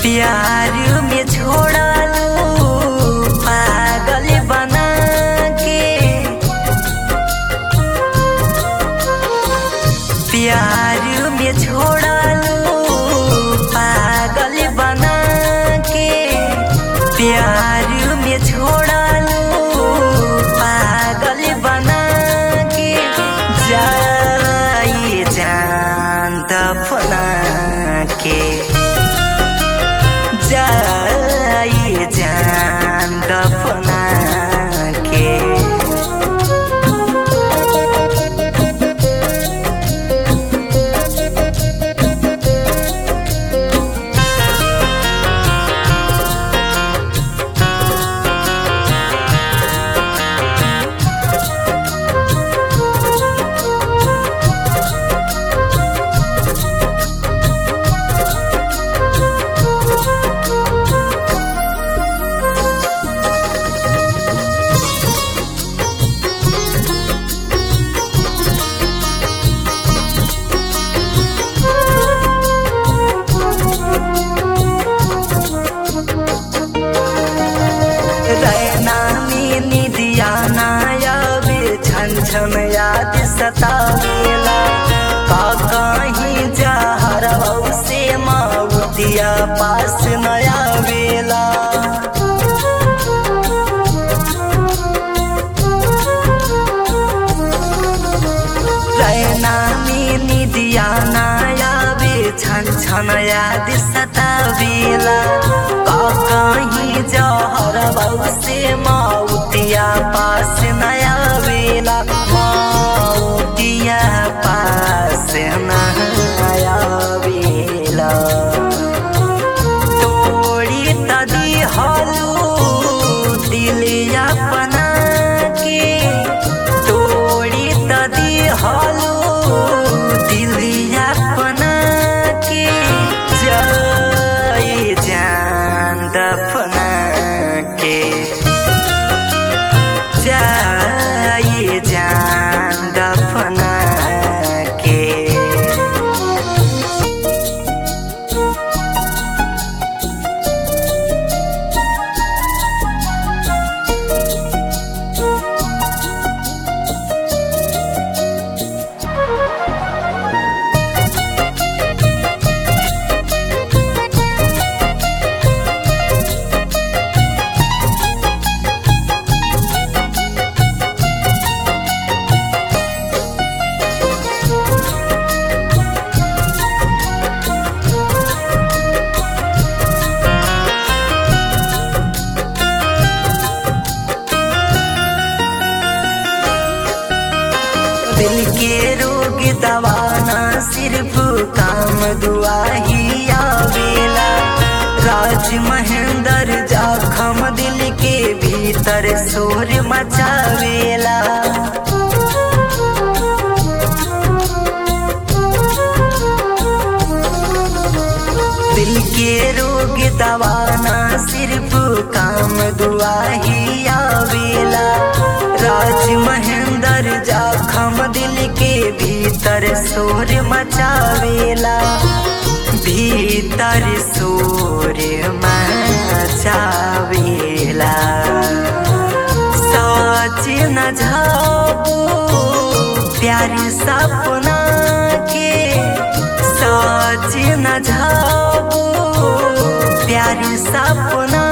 प्यार में छोड़लू पागल बना के प्यार में छोड़लू पागल बना के प्यार में छोड़लू पागल बना के जाई जान दफना के जाई जान दफना के रैना में निदिया नायाबे छन छन याद सतावेला का कहीं जहर से माउतिया पास नया वेला रैना में निदिया नायाबे छन छन याद सतावेला का कहीं जहर से माउतिया पास नया वेला माउतिया पास नया वेला तोड़ी तदी हलू दिलिया बना के तोड़ी तदी हलू दिलिया बना के जाई जान दफना के जाई जान दफना के दिल के रोग दवाना सिर्फ काम दुआ ही आवेला राज महेंद्र जाखम दिल के भीतर शोर मचावेला दिल के रोग दवाना सिर्फ काम दुआ ही आवेला राज महेंद्र जाखम दिल के भीतर शोर मचावेला भीतर शोर मचावेला सोच न जाओ प्यार सपना के सोच न जाओ प्यार सपना